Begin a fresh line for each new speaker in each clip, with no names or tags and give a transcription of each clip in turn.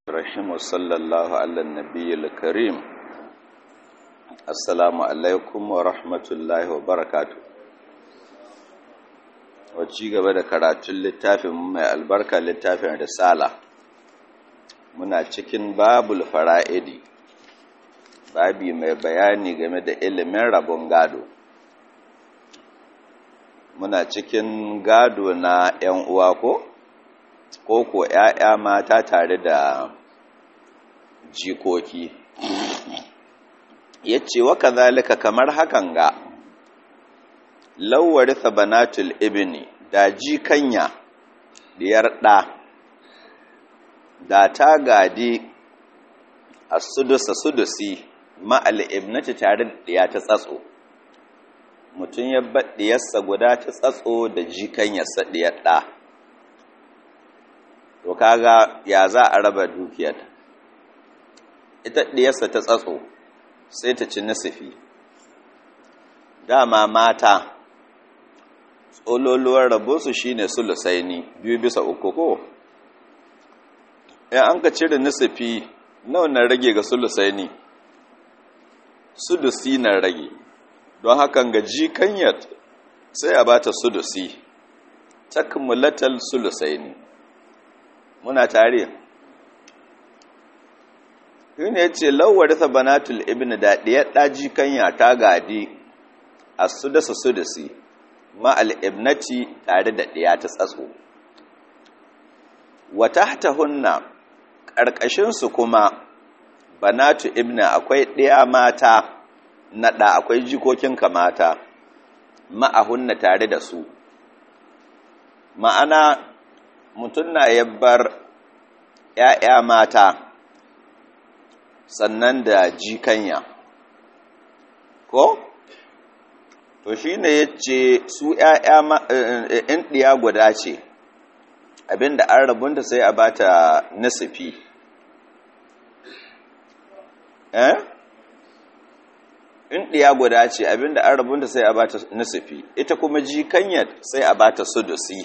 الرحيم وصلى الله على النبي الكريم السلام عليكم ورحمة الله وبركاته wacce gaba da karatun littafin mai albarka littafin risala muna cikin babul fara'idi babi mai bayani game da ilimin rabon gado muna cikin gado na 'yan uwa ko ko ko 'ya'ya mata tare da jikoki ya ce wa kazalika kamar hakan ga lauwarisa banatul ibni da jikanya diyar ɗa da ta gadi a sudusa sudusi ma'al ibnati tare da ɗiya ta tsatso mutum ya baɗiyarsa guda ta tsatso da jikanyarsa ɗiyar ɗa to kaga ya za a raba dukiyar ita ɗiyarsa ta tsatso sai ta ci nasifi dama mata tsololuwar rabonsu shine sulusaini biyu bisa uku ko in an ka cire nasifi nawa na rage ga sulusaini sudusi na rage don hakan ga jikanyar sai a bata sudusi takmulatal sulusaini muna tare yune ya ce lauwarisa banatul ibn da ɗiyar ɗaji kanya ta gadi a sudasa sudasi ma'al ibnati tare da ɗiya ta tsatso wata ta hunna ƙarƙashinsu kuma banatu ibn akwai ɗiya mata na ɗa akwai jikokinka mata ma'ahunna tare da su ma'ana mutum na yabbar ‘ya'ya mata sannan da jikanya ko? to shi ne ya ce su ‘ya'ya in ɗiya guda ce abinda an rabunta sai a bata nasifi eh? in ɗiya guda ce abinda an rabunta sai a bata nasifi ita kuma jikanyar sai a bata sudusi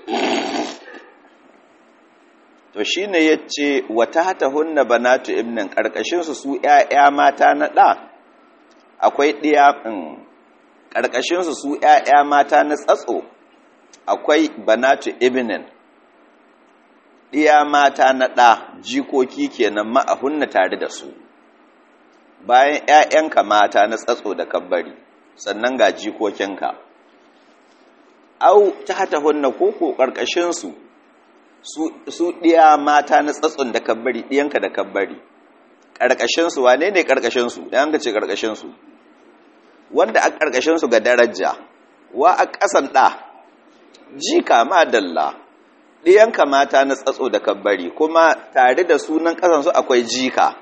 to shi ne ya ce wata hata hunna banatu ibnin ƙarƙashinsu su ‘ya'ya mata na ɗa akwai ɗiya ƙarƙashinsu su ‘ya'ya mata na tsatso akwai banatu ibnin ɗiya mata na ɗa jikoki kenan ma'ahunna tare da su bayan ‘ya'yanka mata na tsatso da kabbari sannan ga jikokinka au ta hata hunna koko ƙarƙashinsu su ɗiya mata na tsatson da kabbari ɗiyanka da kabbari ƙarƙashinsu wane ne ƙarƙashinsu ɗayan ka ce ƙarƙashinsu wanda a ƙarƙashinsu ga daraja wa a ƙasan ɗa jika ma dalla ɗiyanka mata na tsatso da kabbari kuma tare da sunan ƙasansu akwai jika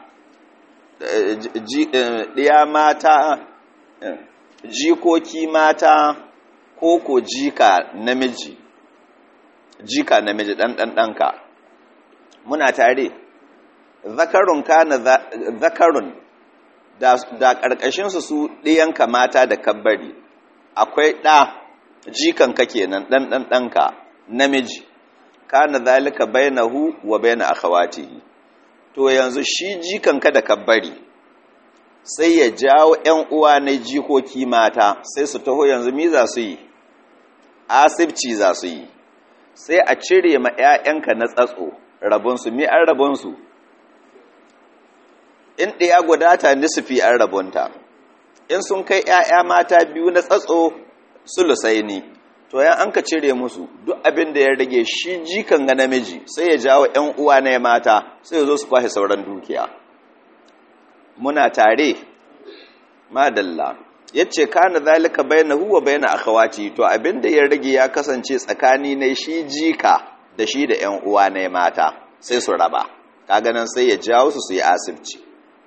ɗiya mata jikoki mata ko ko jika namiji jika namiji ɗan ɗan ɗanka muna tare zakarun kana zakarun da ƙarƙashinsu su ɗiyanka mata da kabbari akwai ɗa jikanka kenan ɗan ɗan ɗanka namiji kana zalika bainahu wa baina akhawatihi to yanzu shi jikanka da kabbari sai ya jawo ƴan uwa na jikoki mata sai su taho yanzu mi za su yi asibci za su yi sai a cire ma 'ya'yanka na tsatso rabonsu mi an rabonsu in ɗaya gudata nisufi an rabonta in sun kai 'ya'ya mata biyu na tsatso sulusai ne to yan an ka cire musu duk abin da ya rage shi jikan ga namiji sai ya jawo 'yan uwa na mata sai ya zo su kwashe sauran dukiya muna tare madalla yace kana zalika bainahu wa baina akhawati to abinda ya rage ya kasance tsakani ne shi jika da shi da ƴan uwa ne mata sai su raba kaga nan sai ya jawo su su yi asibci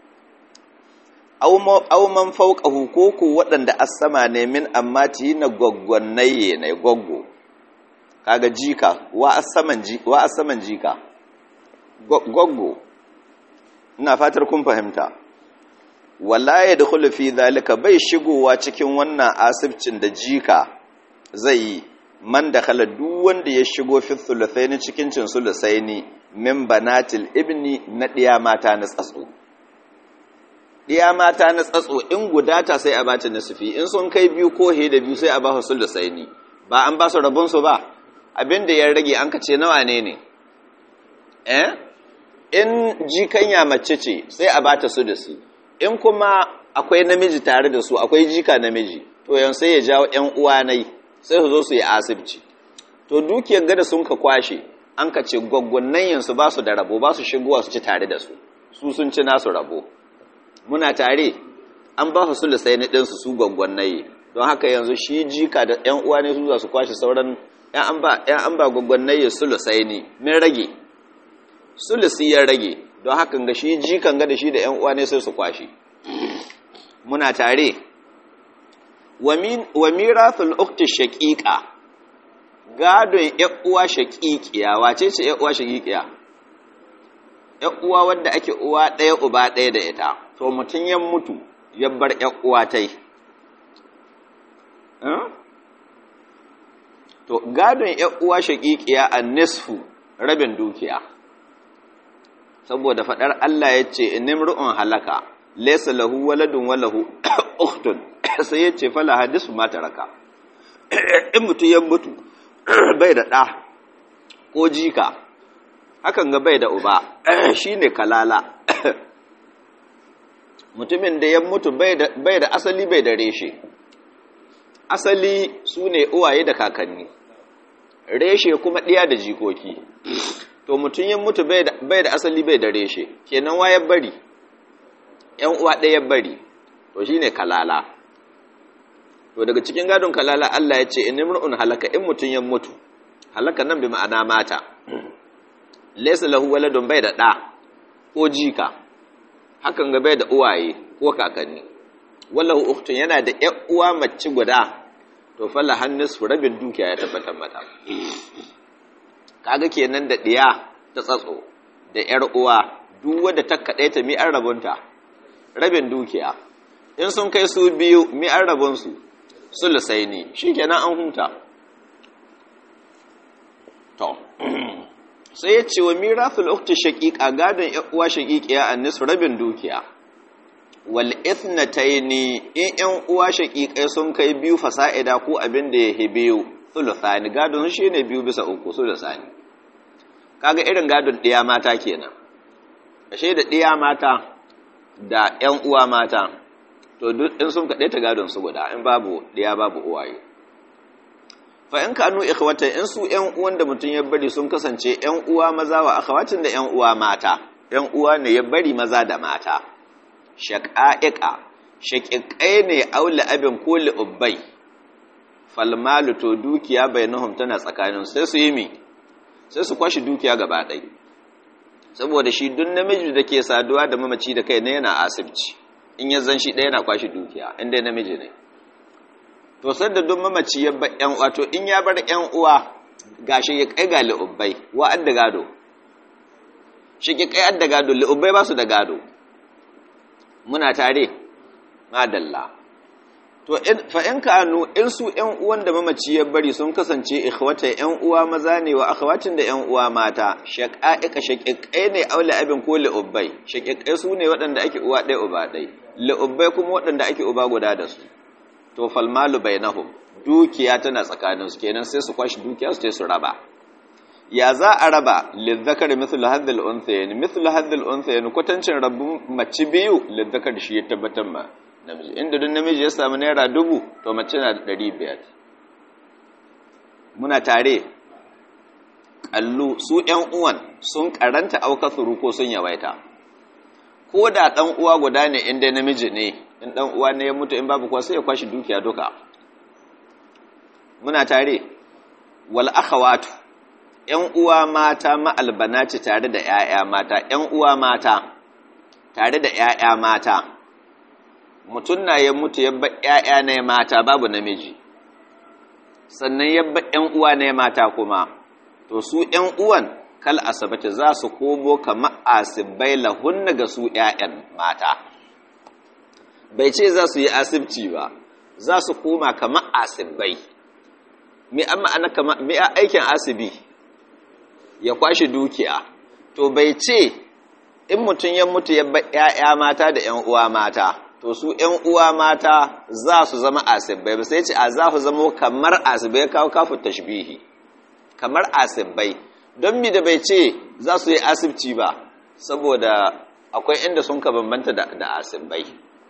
aw man fawqahu koko waɗanda asama ne min ammati na gwaggwannaye ne goggo kaga jika wa asaman ji wa asaman jika goggo ina fatar kun fahimta wala ya da fi zalika bai shigowa cikin wannan asibcin da jika zai yi man da khala duk wanda ya shigo fi thuluthaini cikin cin sulusaini min banatil ibni na ɗiya mata na tsatso ɗiya mata na tsatso in gudata sai a bata nasufi in sun kai biyu ko he da biyu sai a ba su da saini ba an ba su rabon su ba abin da ya rage an kace nawa ne ne eh in jikanya mace ce sai a bata su da su in kuma akwai namiji tare da su akwai jika namiji to yan sai ya jawo ƴan uwa nai sai su zo su yi asibci to dukiyar gada sun ka kwashe an ka ce gwaggwannan yansu ba su da rabo ba su shigowa su ci tare da su su sun ci nasu rabo muna tare an ba su sulusai na ɗinsu su gwaggwannaye don haka yanzu shi jika da ‘yan uwa ne su za su kwashe sauran ‘yan an ba gwaggwannaye sulusai ne min rage sulusi ya rage don haka ga shi jikan ga da shi da ‘yan uwa ne sai su kwashe muna tare wa mirathul ukti shaqiqa gadon uwa shaqiqiya wace ce uwa shaqiqiya uwa wadda ake uwa ɗaya uba ɗaya da ita to mutum ya mutu ya bar uwa tai to gadon uwa shaqiqiya an nisfu rabin dukiya saboda fadar Allah yace inimru'un halaka laysa lahu waladun wa lahu ukhtun sai yace fala hadisu ma taraka in mutu ya mutu bai da ɗa ko jika hakan ga bai da uba shine kalala mutumin da ya mutu bai da asali bai da reshe asali su ne uwaye da kakanni reshe kuma ɗiya da jikoki to mutum ya mutu bai da asali bai da reshe kenan wa ya bari ‘yan uwa ɗaya bari to shine kalala to daga cikin gadon kalala Allah ya ce in imru'un halaka in mutum ya mutu halaka nan bi ma'ana mata laysa lahu waladun bai da da ko jika hakan ga bai da uwaye ko kakanni wallahu ukhtun yana da ƴan uwa mace guda to falla hannus rabin dukiya ya tabbatar mata kaga kenan da diya ta tsatso da ƴar uwa duk wanda ta kade ta mi an rabunta rabin dukiya in sun kai su biyu mi an rabunsu sulusai ne shi kenan an huta to sai ya ce wa mirafil ukti shaqiqa gadon uwa shaqiqiya annis rabin dukiya wal ithnataini in yan uwa shaqiqai sun kai biyu fasa'ida ko abin da yake biyu sulusani gadon shi ne biyu bisa uku sulusani kaga irin gadon ɗiya mata kenan ashe da ɗiya mata da yan uwa mata to duk in sun kaɗe ta gadon su guda in babu ɗaya babu uwaye fa in kanu ikhwata in su ƴan uwan da mutum ya bari sun kasance ƴan uwa maza wa akhawatin da ƴan uwa mata ƴan uwa ne ya bari maza da mata shaqa'iqa shaqiqai ne aula abin ko ubbai falmalu to dukiya bainahum tana tsakanin sai su yi mi sai su kwashi dukiya gaba ɗaya saboda shi duk namiji da ke saduwa da mamaci da kai ne yana asibci in ya zan shi ɗaya na kwashi dukiya inda namiji ne to sadda duk mamaci ya bar ƴan uwa to in ya bar ƴan uwa gashi ya kai ga li'ubbai wa adda gado shi ki kai adda gado li'ubbai ba su da gado muna tare madalla to in fa in kanu in su ƴan uwan da mamaci ya bari sun kasance ikhwata ƴan uwa maza ne wa akhwatin da ƴan uwa mata shaqa'iqa shaqiqai ne aula abin ko li'ubbai shaqiqai su ne waɗanda ake uwa ɗaya uba ɗaya li'ubbai kuma waɗanda ake uba guda da su to falmalu bainahum dukiya tana tsakanin su kenan sai su kwashi dukiya su su raba ya za a raba lizzakar mithlu hadhil unthayn mithlu hadhil unthayn kwatancin rabu mace biyu lizzakar shi ya tabbatar ma namiji inda duk namiji ya samu naira dubu to mace na da ɗari biyar muna tare kallu su ƴan uwan sun karanta aukasuru ko sun yawaita ko da ɗan uwa guda ne inda namiji ne in ɗan uwa ne ya mutu in babu kuwa sai ya kwashi dukiya duka muna tare wal akhawatu ƴan uwa mata ma'albanati tare da ƴaƴa mata ƴan uwa mata tare da ƴaƴa mata mutum na ya mutu ya ba ƴaƴa ne mata babu namiji sannan ya ba ƴan uwa ne mata kuma to su ƴan uwan kal asabata za su komo kamar asibai lahunna ga su ƴaƴan mata bai ce za su yi asibci ba za su koma kamar asibai mi amma ana kama mi aikin asibi ya kwashi dukiya to bai ce in mutum ya mutu ya bar ƴaƴa mata da ƴan uwa mata to su ƴan uwa mata za su zama asibbai ba sai ce a za su zama kamar asibbai kawo kafin tashbihi kamar asibbai don mi da bai ce za su yi asibci ba saboda akwai inda sun ka bambanta da asibbai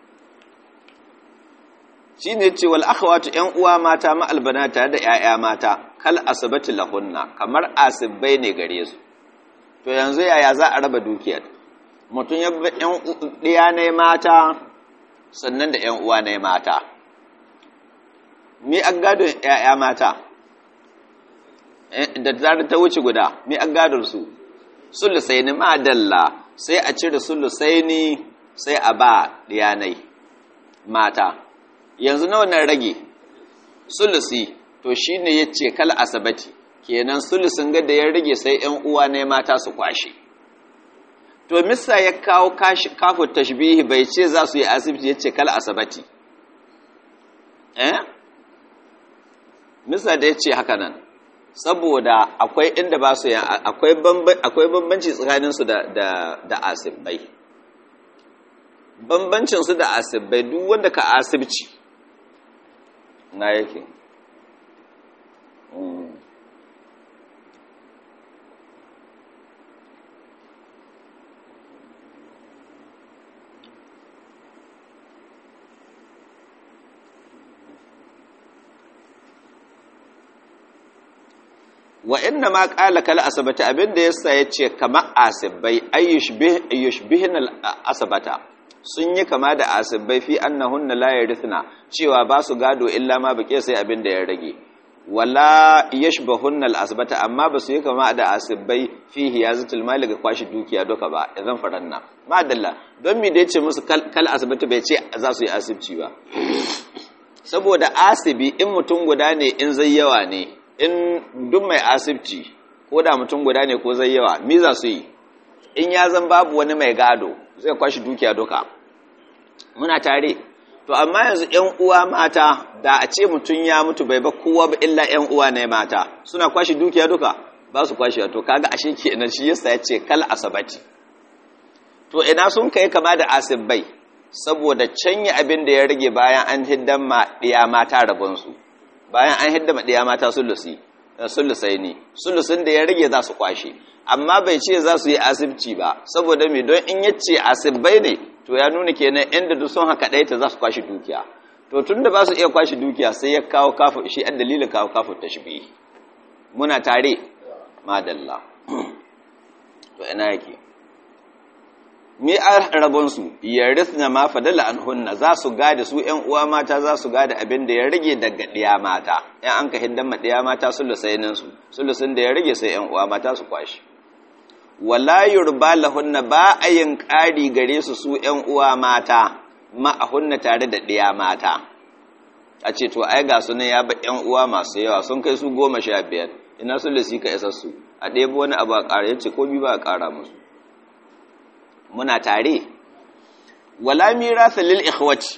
shi ne ce wal akhawatu ƴan uwa mata ma'albana tare da ƴaƴa mata kal asibati lahunna kamar asibbai ne gare su to yanzu yaya za a raba dukiyar mutum ya bi ƴan ɗiya ne mata sannan da ƴan uwa ne mata mi an gadon ƴaƴa mata da zarar ta wuce guda mi an gadon su sulusaini madalla sai a cire sulusaini sai a ba ɗiyanai mata yanzu nawa nan rage sulusi to shine yace kal asabati kenan sulusin ga da ya rage sai ƴan uwa ne mata su kwashe to missa ya kawo kafu tashbihi bai ce za su yi asibiti yace kal asabati eh missa da yace haka nan saboda akwai inda ba su akwai akwai bambanci tsakanin su da da da asibai bambancin su da asibai duk wanda ka asibci na yake wa inna ma qala kal asabata abinda yasa yace kama asibai ayyushbih ayyushbihin al asabata sun yi kama da asibai fi annahunna la yarithna cewa ba su gado illa ma bake sai abinda ya rage wala yashbahunna al asbata amma ba su yi kama da asibai fi hiyazatul mali ga kwashi dukiya duka ba idan faranna madalla don mi da yace musu kal asibati bai ce za su yi asibci ba saboda asibi in mutum guda ne in zai yawa ne in duk mai asibci ko da mutum guda ne ko zai yawa mi za su yi in ya zan babu wani mai gado zai kwashi dukiya duka muna tare to amma yanzu ƴan uwa mata da a ce mutum ya mutu bai ba kowa ba illa ƴan uwa ne mata suna kwashi dukiya duka ba su kwashi to kaga ashe kenan shi yasa ya ce kal asabati to ina sun kai kama da asibbai saboda canya abin da ya rage bayan an hiddan ma ɗiya mata rabonsu bayan an hidda ma ɗiya mata sulusi sulusai ne sulusin da ya rage za su kwashe amma bai ce za su yi asibci ba saboda mai don in yace asibbai ne to ya nuna kenan inda duk sun haka ɗaya ta za su kwashe dukiya to tun da ba su iya kwashe dukiya sai ya kawo kafu shi an dalilin kawo kafu ta shibi muna tare madalla to ina yake mi a rabonsu yarithna ma fadala an hunna za su gada su ƴan uwa mata za su gada abin da ya rage daga ɗiya mata ƴan an ka hiddan ma ɗiya mata sulusainin su sulusin da ya rage sai ƴan uwa mata su kwashi wala yurba lahunna ba a yin ƙari gare su su ƴan uwa mata ma a hunna tare da ɗiya mata a ce to ai ga su ne ya ba ƴan uwa masu yawa sun kai su goma sha biyar ina sulusi ka isa su a ɗebo wani abu a ƙara yace ko bi ba a ƙara musu muna tare wala mirasa lil ikhwati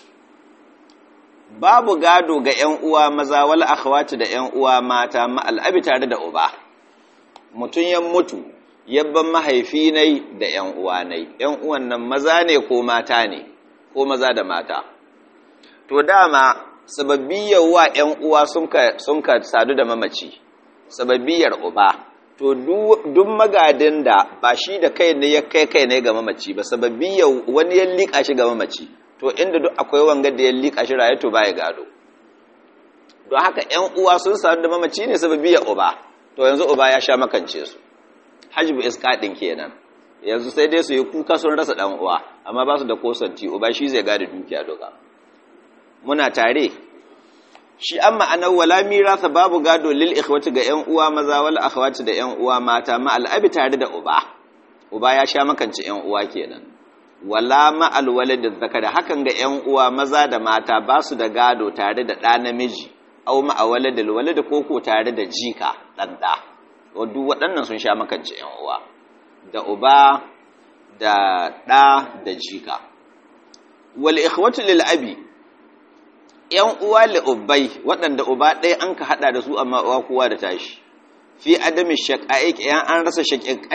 babu gado ga ƴan uwa maza wal akhwati da ƴan uwa mata ma al'abi tare da uba mutun ya mutu yabban mahaifi nai da ƴan uwa nai ƴan uwan nan maza ne ko mata ne ko maza da mata to dama sababbiyar wa ƴan uwa sun ka sun ka sadu da mamaci sababbiyar uba to duk magadin da ba shi da kai ne ya kai kai ne ga mamaci ba sababbi ya wani ya liƙa shi ga mamaci to inda duk akwai wanga da ya liƙa shi raye to baya gado don haka ƴan uwa sun sadu da mamaci ne sababbi ya uba to yanzu uba ya sha makance su hajbu isqadin kenan yanzu sai dai su yi kuka sun rasa dan uwa amma ba su da kosanti uba shi zai gada dukiya duka muna tare shi an ma'anar wala mirasa babu gado lil ikhwati ga ƴan uwa maza wal akhwati da ƴan uwa mata ma al'abi tare da uba uba ya sha makance ƴan uwa kenan wala ma al walad zakari hakan ga ƴan uwa maza da mata ba su da gado tare da ɗa namiji aw ma a walad al walad koko tare da jika dan da duk waɗannan sun sha makance ƴan uwa da uba da ɗa da jika wal ikhwatu lil abi ‘yan uwa li'ubbai waɗanda uba ɗaya an ka haɗa da su amma uwa kowa da tashi, fi adamin shaƙa'iƙ ‘yan an rasa shaƙiƙai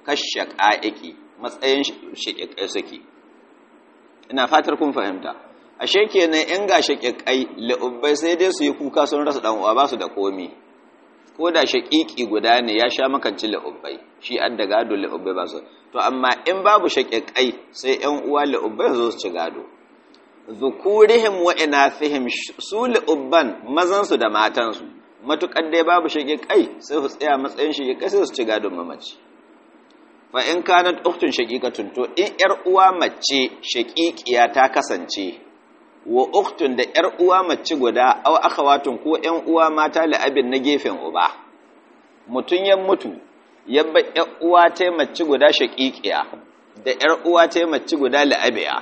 kashaqa'iqi matsayin shaqiqai suke ina fatar kun fahimta ashe kenan in ga shaqiqai li'ubbai sai dai su yi kuka sun rasa dan uwa ba su da komi ko da shaqiqi guda ne ya sha makanci li'ubbai shi an da gado li'ubbai ba su to amma in babu shaqiqai sai ƴan uwa li'ubbai zo su ci gado zukurihim wa inathihim su li'ubban mazan su da matan su matukar dai babu shaqiqai sai su tsaya matsayin shaqiqai sai su ci gadon mamaci fa in kanat ukhtun shaqiqatun to in yar uwa mace shaqiqiya ta kasance wa ukhtun da yar uwa mace guda aw akhawatun ko yan uwa mata la abin na gefen uba mutun ya mutu yabba yar uwa ta mace guda shaqiqiya da yar uwa ta mace guda la abiya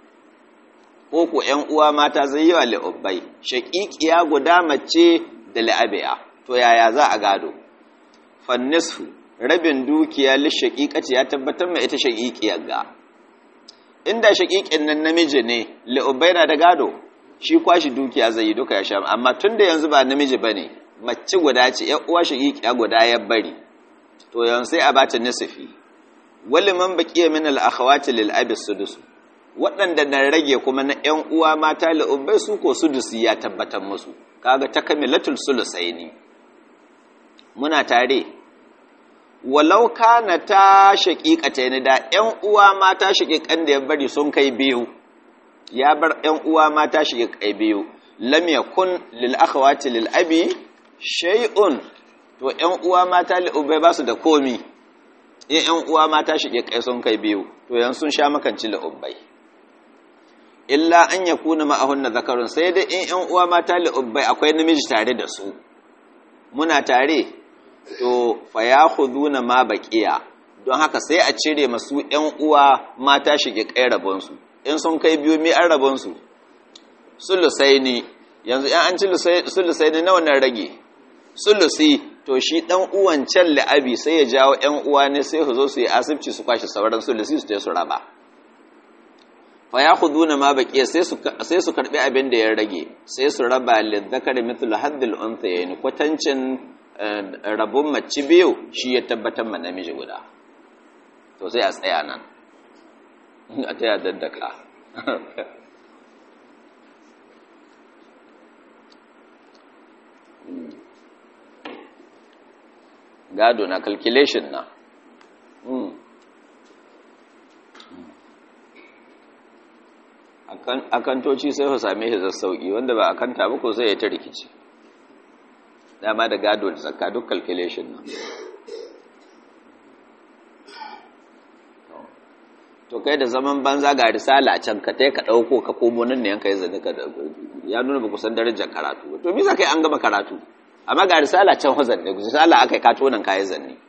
ko ko yan uwa mata zai yi wa li ubbai shaqiqiya guda mace da la abiya to yaya za a gado fan nisfu rabin dukiya lishaƙiƙaci ya tabbatar mai ita shaƙiƙiyar ga inda shaƙiƙin nan namiji ne li'ubai na da gado shi kwashi dukiya zai yi duka ya sha amma tun da yanzu ba namiji ba ne mace guda ce ‘yan uwa shaƙiƙiya guda ya bari to yanzu sai a bata nisifi wali man baƙiya min al'akhawati lil abi sudusu waɗanda na rage kuma na ‘yan uwa mata li'ubai su ko sudusi ya tabbatar musu kaga ta kamilatul sulusaini muna tare walau kana ta shaƙiƙata ne da ‘yan uwa mata shaƙiƙan da ya bari sun kai biyu ya bar ‘yan uwa mata shaƙiƙai biyu lam yakun lil akhawati lil abi shay'un to ‘yan uwa mata lil ubai ba su da komi in ‘yan uwa mata shaƙiƙai sun kai biyu to yan sun sha makanci lil ubai illa an yakuna ma'ahunna zakarun sai dai in ‘yan uwa mata lil ubai akwai namiji tare da su muna tare to fa ya khuduna ma baqiya don haka sai a cire masu ƴan uwa mata shige kai rabon su in sun kai biyu mi an rabon su sulusaini yanzu in an ci sulusaini nawa nan rage sulusi to shi dan uwan can la'abi sai ya jawo ƴan uwa ne sai su zo su yi asibci su kwashi sauran sulusi su je su raba fa ya khuduna ma baqiya sai su sai su karbi abin da ya rage sai su raba lidhakari mithlu haddil unthayayn kwatancin rabon mace biyu shi ya tabbatar ma namiji guda to sai a tsaya nan a taya daddaka gado na calculation na akantoci sai su same shi sassauki wanda ba akanta ba ko sai ya ta rikici dama da gado da zakka duk calculation nan to kai da zaman banza ga risala a can ka tai ka dauko ka komo nan ne yanka yi zane ka ya nuna ba kusan darajar karatu to me za kai an gama karatu amma ga risala can hozan ne risala akai ka tonan kai zanne